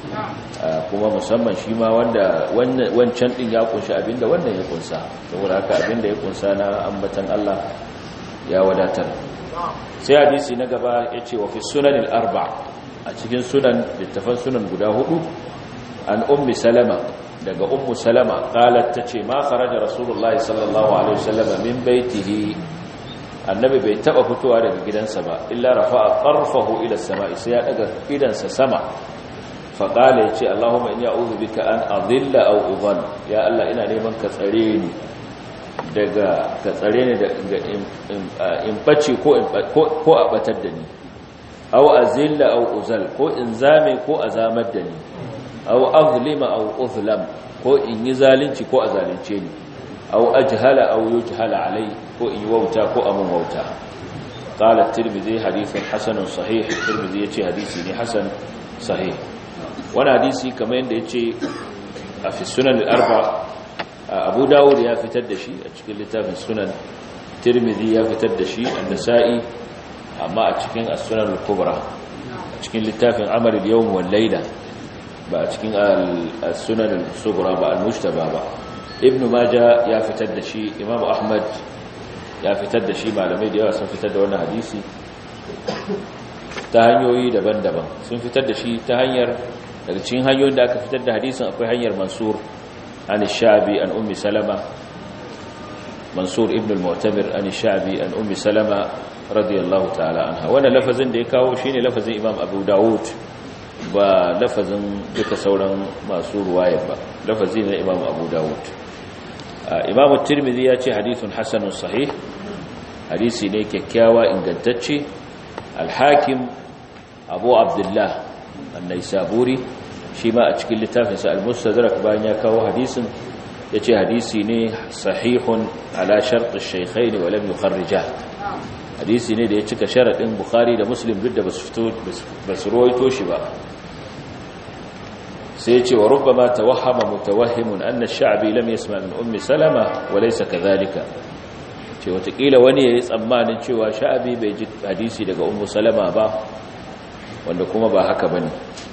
kuma musamman shi ma wanda wancan din ya kunshi abinda wannan ya kunsa saboda haka abinda ya kunsa na ambatan Allah ya wadatar sai hadisi na gaba ya ce wa fi sunanin arba a cikin sunan littafan sunan guda hudu an ummi salama daga ummu salama qalat tace ma kharaja rasulullahi sallallahu alaihi wasallam min baitihi annabi bai taba fitowa daga gidansa ba illa rafa'a qarfahu ila samai sai ya daga gidansa sama fa qala yace allahumma inni a'udhu bika an adilla aw udhal ya allah ina neman ka tsare ni daga ka tsare ni daga in bace ko ko a batar da ni aw azilla aw uzal ko in zame ko azamar da ni aw azlima aw uzlam ko in yi zalunci ko a zalunce ni aw ajhala aw yujhala alai ko in yi wauta ko amun wauta qala at-tirmidhi hadithun hasanun sahih tirmidhi yace hadisi ne hasan sahih wani hadisi kamar yadda yace a fi sunan al-arba abu dawud ya fitar da shi a cikin littafin sunan tirmidhi ya fitar da shi an-nasa'i amma a cikin as-sunan al-kubra a cikin littafin amal al-yawm wal layla ba a cikin as-sunan al-sughra ba al-mujtaba ba ibn majah ya fitar da shi imam ahmad ya fitar da shi malamai da yawa sun fitar da wannan hadisi ta hanyoyi daban-daban sun fitar da shi ta hanyar daga cikin hanyoyin da aka fitar da hadisin akwai hanyar mansur an shabi an ummi salama mansur ibn al-mu'tamir an shabi an ummi salama radiyallahu ta'ala anha wannan lafazin da ya kawo shine lafazin imam abu dawud ba lafazin duka sauran masu ruwaya ba lafazi na imam abu dawud imam tirmidhi ya ce hadithun hasanun sahih hadisi ne kyakkyawa ingantacce al-hakim abu abdullah an-naisaburi shi ma a cikin littafinsa al-mustadrak bayan ya kawo hadisin ya ce hadisi ne sahihun ala shartu shaykhain wa lam yukharrijah hadisi ne da ya cika sharadin bukhari da muslim duk da basu fito basu ruwaito shi ba sai ce wa rubbama tawahhama mutawahhimun anna ash-sha'bi lam yasma min ummi salama wa laysa kadhalika ce watakila wani yayi tsammanin cewa sha'bi bai ji hadisi daga ummu salama ba wanda kuma ba haka bane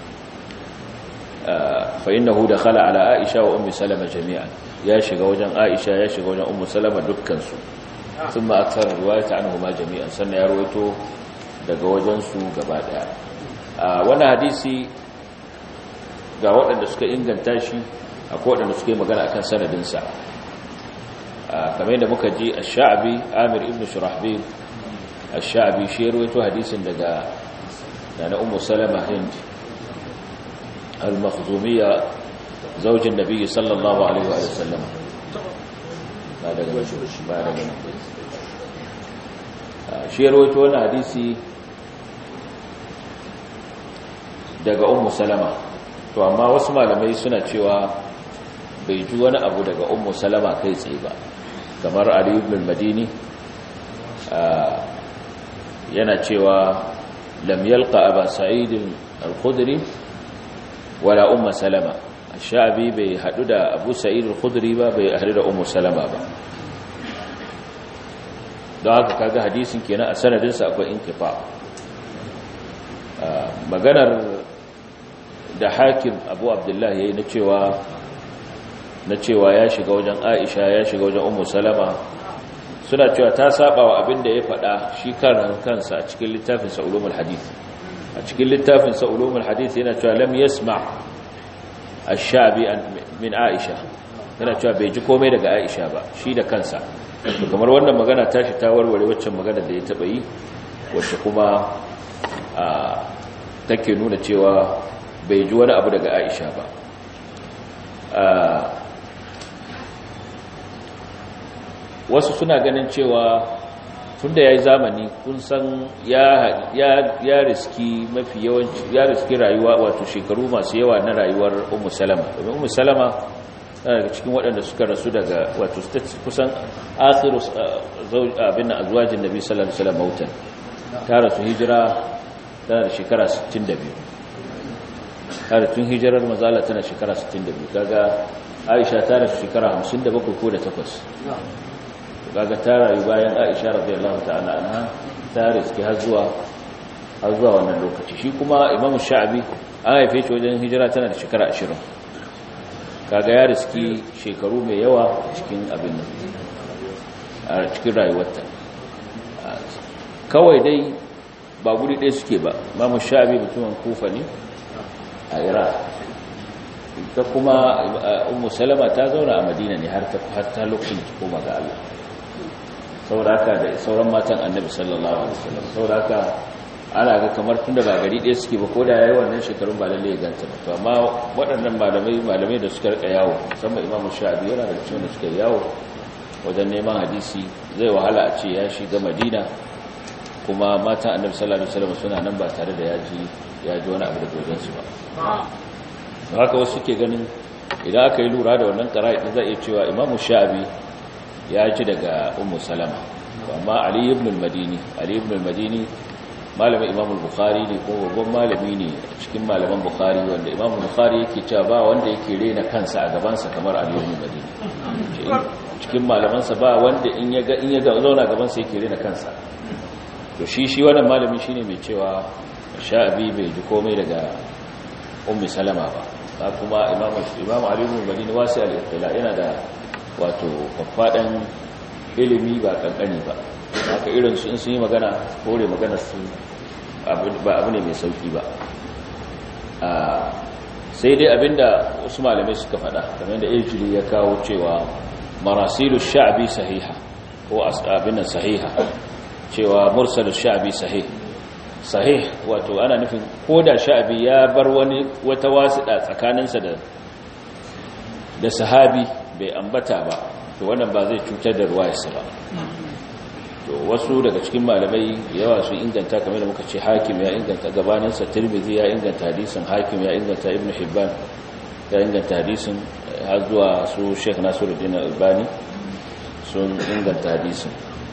fa innahu dakhala ala aisha wa ummi salama jami'an ya shiga wajen aisha ya shiga wajen ummu salama dukkan su thumma akthar riwayata anhuma jami'an sannan ya rawaito daga wajen su gaba daya wannan hadisi ga waɗanda suka inganta shi akwai waɗanda suka yi magana akan sanadinsa kamar yadda muka ji a sha'abi amir ibn shurahbil a sha'abi shi ruwaito hadisin daga na umu salama hind al-makhzumiyya zaujin nabi sallallahu alaihi wa sallam ba daga ba daga shi ruwaito wani hadisi daga umu salama to amma wasu malamai suna cewa bai ji wani abu daga ummu salama kai tsaye ba kamar ali ibn al-madini yana cewa lam yalqa aba sa'id al-khudri wala ummu salama ash-sha'bi bai hadu da abu sa'id al-khudri ba bai hadu da ummu salama ba don haka kaga hadisin kenan a sanadinsa akwai inkifa maganar da hakim abu abdullahi ya yi na cewa na cewa ya shiga wajen aisha ya shiga wajen umu salama suna cewa ta saba wa abin da ya faɗa shi karan kansa a cikin littafin sa'ulumul hadith a cikin littafin sa'ulumul hadith yana cewa lam yasma ash-shabi min aisha yana cewa bai ji komai daga aisha ba shi da kansa kamar wannan magana tashi ta warware waccan magana da ya taba yi wacce kuma take nuna cewa bai ji wani abu daga aisha ba wasu suna ganin cewa tunda ya yi zamani kun san ya riski mafi yawanci ya riski rayuwa wato shekaru masu yawa na rayuwar umu salama domin umu salama daga cikin waɗanda suka rasu daga wato kusan asiru abin na azuwajin nabi sallallahu alaihi wasallam mautan ta rasu hijira tana da shekara 62 tare tun hijirar mazala tana shekara 62 kaga aisha ta rasu shekara 57 ko da 8 kaga ta rayu bayan aisha radiyallahu ta'ala anha ta riski har zuwa har zuwa wannan lokaci shi kuma imamu sha'abi an haife shi wajen hijira tana da shekara 20 kaga ya riski shekaru mai yawa cikin abin nan a cikin rayuwarta kawai dai ba guri ɗaya suke ba mamu sha'abi mutumin kufa ne a iraq ta kuma umu salama ta zauna a madina ne har ta lokacin ta koma ga allah sauraka da sauran matan annabi sallallahu alaihi wasallam sauraka ana ga kamar tunda ba gari ɗaya suke ba ko da yayi wannan shekarun ba lalle ya ganta ba to amma waɗannan malamai malamai da suka rika yawo musamman imamu shafi yana da cikin da suka yawo wajen neman hadisi zai wahala a ce ya shiga madina kuma matan annabi sallallahu alaihi wasallam suna nan ba tare da yaji yaji wani abu da wajen su ba don haka wasu suke ganin idan aka yi lura da wannan qara'i din zai iya cewa imamu shafi ya ji daga ummu salama amma ali ibn al-madini ali ibn al-madini malamin imam al-bukhari ne ko babban malami ne cikin malaman bukhari wanda imam al-bukhari yake cewa ba wanda yake rena kansa a gabansa kamar ali ibn al-madini cikin malamansa ba wanda in ya ga in ya zauna gabansa yake rena kansa to shi shi wannan malami shine mai cewa sha'abi bai ji komai daga ummi salama ba kuma imam imam ali ibn al-madini wasi al-ittila yana da wato faffaɗan ilimi ba ƙanƙani ba haka irin su in sun yi magana kore magana su ba abu ne mai sauƙi ba sai dai abinda wasu malamai suka faɗa kamar da ejili ya kawo cewa marasilu sha'abi sahiha ko abinan sahiha cewa mursalu sha'abi sahih sahih wato ana nufin ko da sha'abi ya bar wani wata wasiɗa tsakaninsa da da sahabi bai ambata ba to wannan ba zai cutar da ruwayarsa ba to wasu daga cikin malamai yawa sun inganta kamar da muka ce hakim ya inganta gabaninsa tirmidhi ya inganta hadisin hakim ya inganta ibn hibban ya inganta hadisin har zuwa su sheikh nasiruddin albani sun inganta hadisin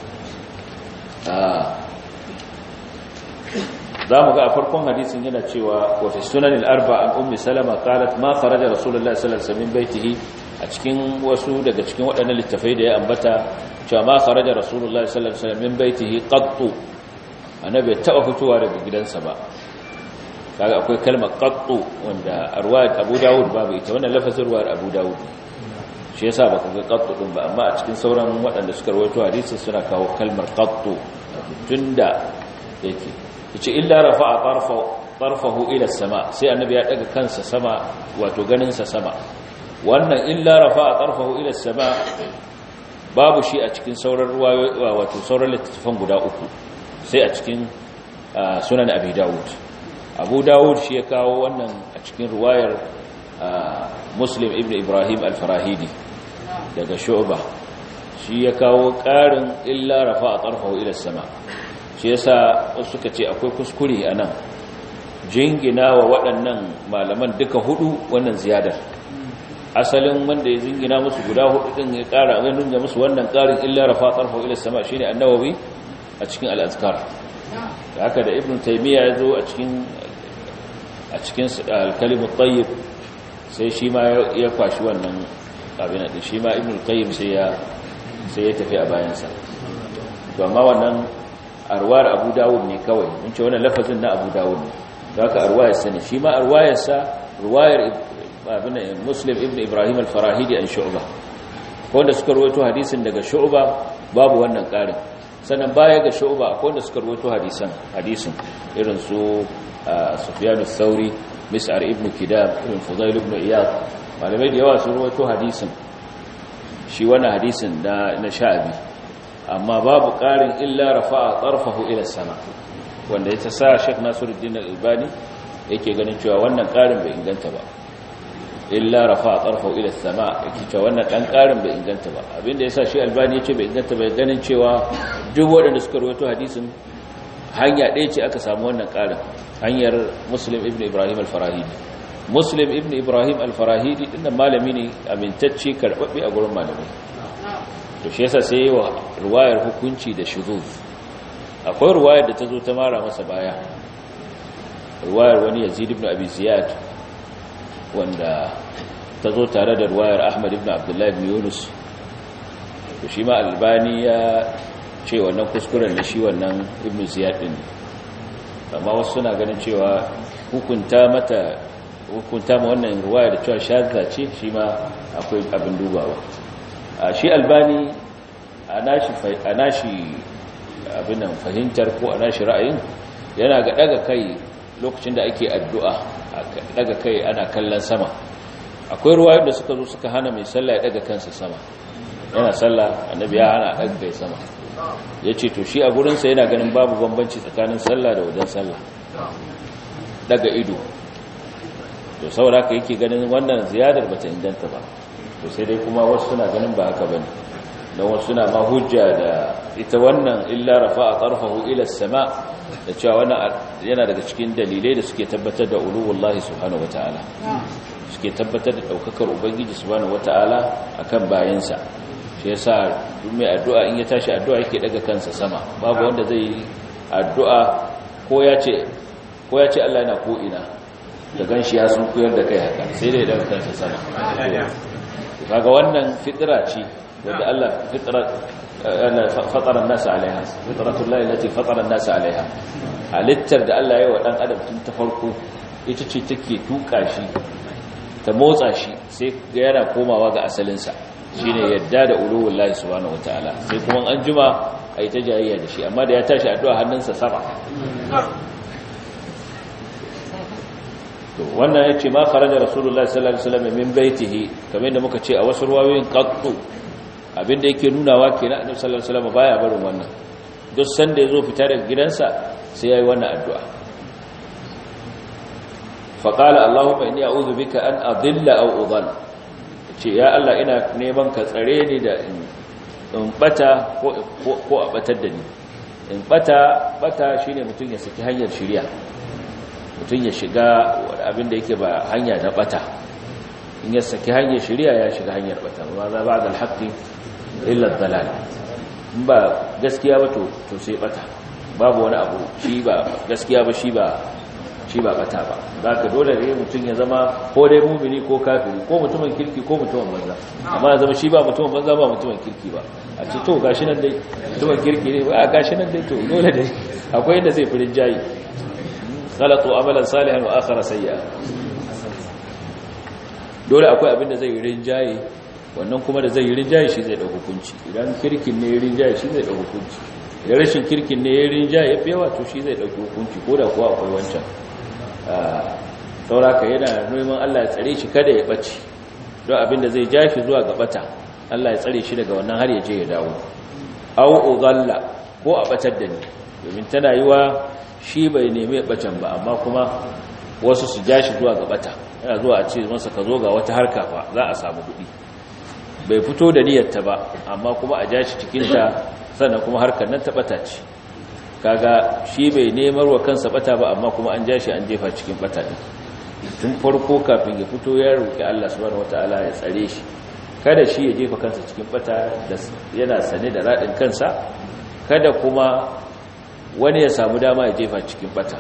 za mu ga a farkon hadisin yana cewa wa fi sunan al-arba an ummi salama qalat ma kharaja rasulullahi sallallahu alaihi wasallam min baitihi a cikin wasu daga cikin waɗannan littafai da ya ambata cewa ma kharaja rasulullahi sallallahu alaihi wasallam min baitihi qattu annabi taba fitowa daga gidansa ba kaga akwai kalmar qattu wanda arwayat Abu Dawud babu ita wannan lafazin ruwayar Abu Dawud shi yasa baka ga qattu din ba amma a cikin sauran waɗanda suka rawaito hadisin suna kawo kalmar qattu tunda yake yace illa rafa'a tarfa tarfahu ila sama sai annabi ya daga kansa sama wato ganin sa sama wannan illa rafa'a tarfahu ila sama babu shi a cikin sauran ruwayoyi wato sauran littattafan guda uku sai a cikin sunan abi dawud abu dawud shi ya kawo wannan a cikin ruwayar muslim ibn ibrahim al-farahidi daga shu'ba shi ya kawo ƙarin illa rafa'a tarfahu ila sama shi yasa wasu suka ce akwai kuskure a nan jingina wa waɗannan malaman duka hudu wannan ziyadar asalin wanda ya zingina musu guda hudu din ya kara ga nuna musu wannan karin illa rafa tarfa ila sama shine annawawi a cikin al-azkar da haka da ibnu taymiya ya zo a cikin a cikin al-kalim at-tayyib sai shi ma ya kwashi wannan abin da shi ma ibnu qayyim sai ya sai ya tafi a bayansa to amma wannan arwar abu dawud ne kawai mun ce wannan lafazin na abu dawud ne da haka arwayar sa ne shi ma arwayar sa ruwayar abin muslim ibn ibrahim al-farahidi an shu'ba wanda suka rawaito hadisin daga shu'ba babu wannan karin sannan baya ga shu'ba akwai wanda suka rawaito hadisan hadisin irin su sufyan ath-thauri mis'ar ibn kidam ibn fudail ibn iyad malamai da yawa sun rawaito hadisin shi wannan hadisin na na sha'abi amma babu ƙarin illa rafa'a tarfahu ila sama wanda ya sa Sheikh Nasiruddin Al-Albani yake ganin cewa wannan ƙarin bai inganta ba illa rafa'a tarfahu ila sama yake cewa wannan dan ƙarin bai inganta ba abinda yasa shi Albani yace bai inganta ba ganin cewa duk waɗanda suka rawaito hadisin hanya ɗaya ce aka samu wannan ƙarin hanyar Muslim ibn Ibrahim al-Farahidi Muslim ibn Ibrahim al-Farahidi dinnan malami ne amintacce karbabbe a gurin malamai to shi yasa sai wa ruwayar hukunci da shuzuz akwai ruwayar da ta zo ta mara masa baya ruwayar wani yazid ibn abi ziyad wanda ta zo tare da ruwayar ahmad ibn abdullahi ibn yunus to shi ma albani ya ce wannan kuskuren da shi wannan ibn ziyad din amma wasu suna ganin cewa hukunta mata hukunta ma wannan ruwaya da cewa shazza ce shi ma akwai abin dubawa a shi albani a nashi abinan fahimtar ko a nashi ra'ayin yana ga daga kai lokacin da ake addu'a daga kai ana kallon sama akwai ruwayoyin da suka zo suka hana mai sallah ya daga kansa sama yana sallah annabi ya hana daga kai sama ya ce to shi a gurinsa yana ganin babu bambanci tsakanin sallah da wajen sallah daga ido to saboda haka yake ganin wannan ziyadar bata inganta ba to sai dai kuma wasu suna ganin ba haka bane don wasu suna ma hujja da ita wannan illa rafa'a tarfahu ila sama da cewa wannan yana daga cikin dalilai da suke tabbatar da uluwullahi subhanahu wataala suke tabbatar da daukakar ubangiji subhanahu wataala akan bayansa shi yasa duk mai addu'a in ya tashi addu'a yake daga kansa sama babu wanda zai yi addu'a ko ya ce ko ya ce Allah yana ko ina da ganshi ya sun koyar da kai haka sai dai daga kansa sama kaga wannan fitra ce wanda Allah fitra fatara an-nas alaiha fitratullahi allati fatara an-nas alaiha halittar da Allah ya yi wa dan adam tun ta farko ita ce take tuka shi ta motsa shi sai ga yana komawa ga asalinsa shine yadda da uluwullahi subhanahu wataala sai kuma an juma ai ta jayayya da shi amma da ya tashi addu'a hannunsa sama to wannan yace ma kharaja rasulullahi sallallahu alaihi wasallam min baitihi kamar yadda muka ce a wasu ruwayoyin qattu abinda yake nunawa kenan annabi sallallahu alaihi wasallam baya barin wannan duk sanda yazo fita daga gidansa sai yayi wannan addu'a fa qala allahumma inni a'udhu bika an adilla aw udall ce ya Allah ina neman ka tsare ni da in bata ko ko a batar da ni in bata bata shine mutun ya saki hanyar shari'a mutum ya shiga abin da yake ba hanya na bata in ya saki hanyar shari'a ya shiga hanyar bata ba za ba da alhaƙi illa dalal in ba gaskiya ba to to sai bata babu wani abu shi ba gaskiya ba shi ba shi ba bata ba za ka dole ne mutum ya zama ko dai mumini ko kafiri ko mutumin kirki ko mutumin banza amma ya zama shi ba mutumin banza ba mutumin kirki ba a ce to gashi nan dai mutumin kirki ne ba gashi nan dai to dole dai akwai yadda zai firin jayi khalatu amalan salihan wa akhara sayya dole akwai abin da zai yi rinjaye wannan kuma da zai yi rinjaye shi zai dauki hukunci idan kirkin ne ya rinjaye shi zai dauki hukunci idan rashin kirkin ne ya rinjaye ya fi yawa to shi zai dauki hukunci ko da kuwa akwai wancan sauraka yana neman Allah ya tsare shi kada ya bace don abin da zai ja shi zuwa ga bata Allah ya tsare shi daga wannan har ya je ya dawo au udalla ko a batar da ni domin tana yiwa shi bai nemi bacin ba amma kuma wasu su ja shi zuwa ga bata yana zuwa a ce masa ka zo ga wata harka fa za a samu kuɗi bai fito da niyyarta ba amma kuma a ja shi cikinta sannan kuma harkar nan ta bata ce kaga shi bai nemar wa kansa bata ba amma kuma an ja shi an jefa cikin bata din tun farko kafin ya fito ya roki Allah subhanahu wataala ya tsare shi kada shi ya jefa kansa cikin bata da yana sane da radin kansa kada kuma wani ya samu dama ya jefa cikin bata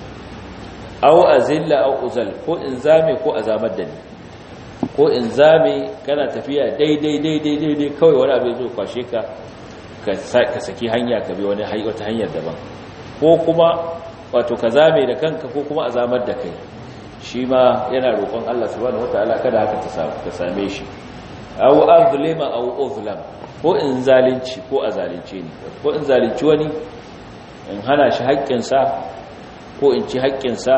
aw azilla aw uzal ko in zame ko azamar da ni ko in zame kana tafiya daidai daidai daidai kawai wani abu zai kwashe ka ka saki hanya ka bi wani wata hanyar daban ko kuma wato ka zame da kanka ko kuma azamar da kai shi ma yana roƙon Allah subhanahu wataala kada haka ta same shi aw azlima aw uzlam ko in zalunci ko a zalunce ni ko in zalunci wani in hana shi haƙƙinsa ko in ci haƙƙinsa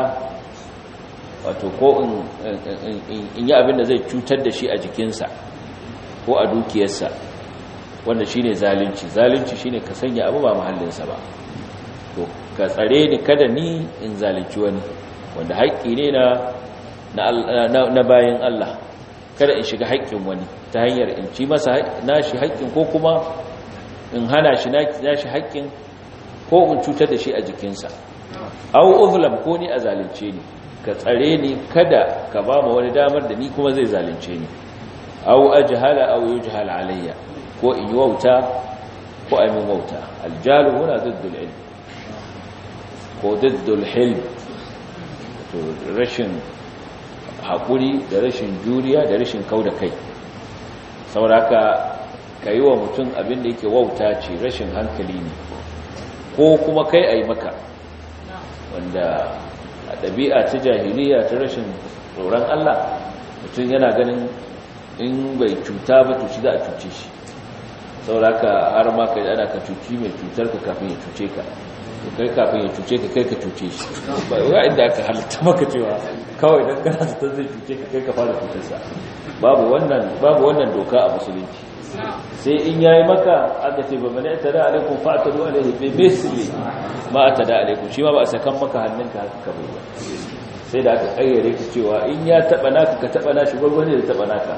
wato ko in yi abin da zai cutar da shi a jikinsa ko a dukiyarsa wanda shine zalunci zalunci shine ka sanya abu ba mahallinsa ba to ka tsare ni kada ni in zalunci wani wanda haƙƙi ne na na bayan Allah kada in shiga haƙƙin wani ta hanyar in ci masa nashi haƙƙin ko kuma in hana shi nashi haƙƙin ko in cutar da shi a jikinsa au uzlam ko ni a zalunce ni ka tsare ni kada ka ba mu wani damar da ni kuma zai zalunce ni au ajhala au yujhal alayya ko in yi wauta ko ai min wauta aljalu huna diddul ilm ko diddul hilm to rashin hakuri da rashin juriya da rashin kauda kai sauraka kai wa mutum abin da yake wauta ce rashin hankali ne ko kuma kai ai maka wanda a ɗabi'a ta jahiliya ta rashin tsoron Allah mutum yana ganin in bai cuta ba to shi za a cuce shi sauraka har ma kai ana ka cuci mai cutar ka kafin ya cuce ka to kai kafin ya cuce ka kai ka cuce shi ba yau inda aka halitta maka cewa kawai don kana ta zai cuce ka kai ka fara cutarsa babu wannan babu wannan doka a musulunci sai in yayi maka aka ce ba bane tada alaikum fa'tadu alaihi bi misli ma atada alaikum shi ma ba a sakan maka hannunka haka ka bai sai da aka kayyare ki cewa in ya taba naka ka taba nashi gurgurne da taba naka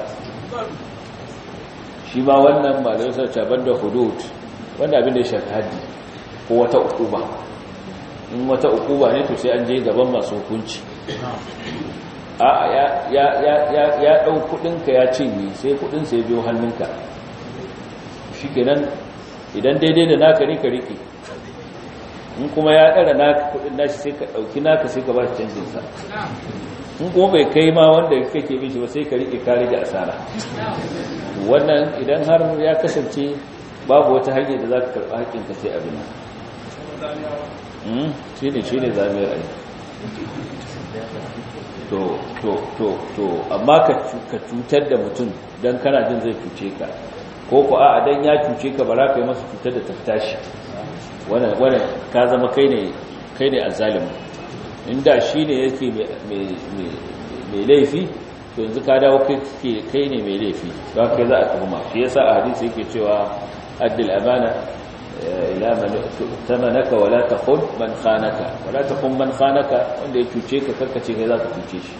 shi ma wannan malamai sun ce banda hudud wanda abin da ya shafi haddi ko wata ukuba in wata ukuba ne to sai an je gaban masu hukunci a ya ya ya ya ya dau kudinka ya cinye sai kudin sai biyo hannunka shikenan idan daidai da naka ne ka rike in kuma ya dara naka kudin nashi sai ka dauki naka sai ka ba shi canjin sa in kuma bai kai ma wanda kake bin shi ba sai ka rike ka rage asara wannan idan har ya kasance babu wata hanyar da za ka karɓa haƙƙinka sai abin nan shi ne shi ne zamiyar aiki to to to to amma ka cutar da mutum don kana jin zai cuce ka ko ku a dan ya cuce ka ba za ka yi masa cutar da tafta shi wannan ka zama kai ne kai ne azzalimin inda shi ne yake mai laifi to yanzu ka dawo kai ne mai laifi ba kai za a tuhuma shi yasa a hadisi yake cewa addil amana ila man tamanaka wala takhun man khanaka wala takhun man khanaka wanda ya cuce ka karkace kai za ka cuce shi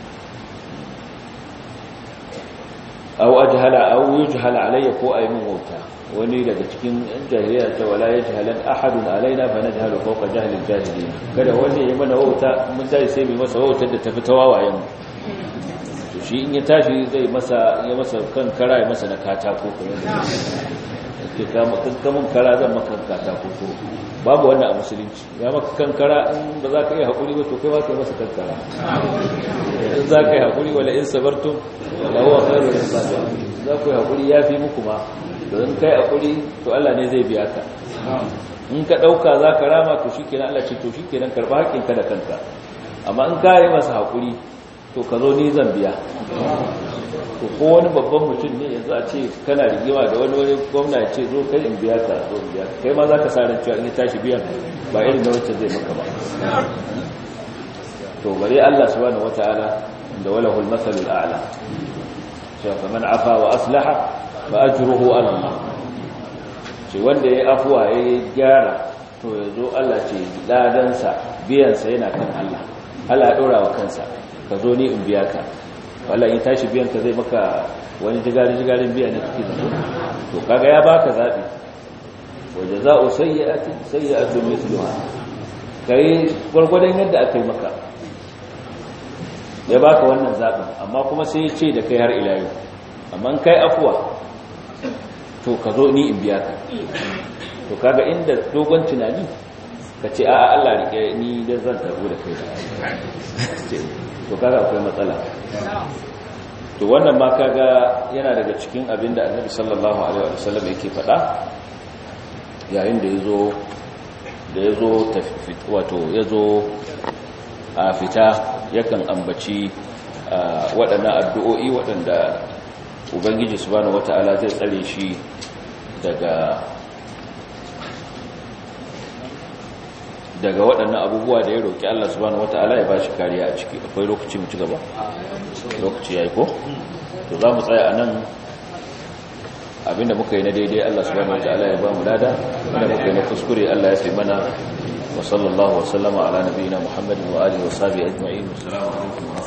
aw ajhala aw yujhala alayya ko ay min wauta wani daga cikin jahiliya ta wala yajhalan ahadun alaina fa najhalu fawqa jahli aljahilin kada wani ya mana wauta mun tashi sai mai masa wautar da tafi tawawayen mu to shi in ya tashi zai masa ya masa kan kara ya masa na katako ko ke kama kankamin kara zan maka katako ko babu wannan a musulunci ya maka kankara in ba za ka yi haƙuri ba to kai ba ka yi masa kankara in za ka yi haƙuri wala in sabartum wala huwa khairu lisabi za ku yi haƙuri ya fi muku ma don kai haƙuri to Allah ne zai biya ka in ka ɗauka za ka rama to shi kenan Allah ce to shi kenan karɓa haƙƙinka da kanka amma in ka yi masa haƙuri to ka zo ni zan biya to ko wani babban mutum ne yanzu a ce kana rigima da wani wani gwamna ya ce zo kai in biya ka zo in biya kai ma za ka sa ran cewa in ya tashi biyan ba irin da wacce zai maka ba to bare Allah subhanahu wataala da walahul masalul a'la cewa faman afa wa aslaha fa ajruhu ala Allah ce wanda yayi afwa yayi gyara to yazo Allah ce ladan sa biyan sa yana kan Allah Allah ya dora wa kansa ka zo ni in biya ka wallahi in tashi biyan ka zai maka wani jigari jigarin biya ne kake zato to kaga ya baka zabi wa jazaa'u sayyi'atin sayyi'atun mithluha kai gurgurdan yadda akai maka ya baka wannan zaɓin amma kuma sai ya ce da kai har ila yau amma kai afuwa to ka zo ni in biya ka to kaga inda dogon tunani ka ce a'a Allah rike ni da zan tabu da kai to kaga akwai matsala to wannan ma kaga yana daga cikin abin da annabi sallallahu alaihi wasallam yake faɗa yayin da yazo da yazo wato yazo a fita yakan ambaci waɗannan addu'o'i waɗanda ubangiji subhanahu wata'ala zai tsare shi daga daga waɗannan abubuwa da ya roƙi Allah subhanahu wata'ala ya ba shi kariya a ciki akwai lokaci mu ci gaba lokaci ya yi ko to za mu tsaya a nan abinda muka yi na daidai Allah subhanahu wata'ala ya ba mu lada abinda muka yi na kuskure Allah ya fi mana wa sallallahu wa sallama ala nabiyina muhammadin wa alihi wa sahbihi ajma'in assalamu alaikum wa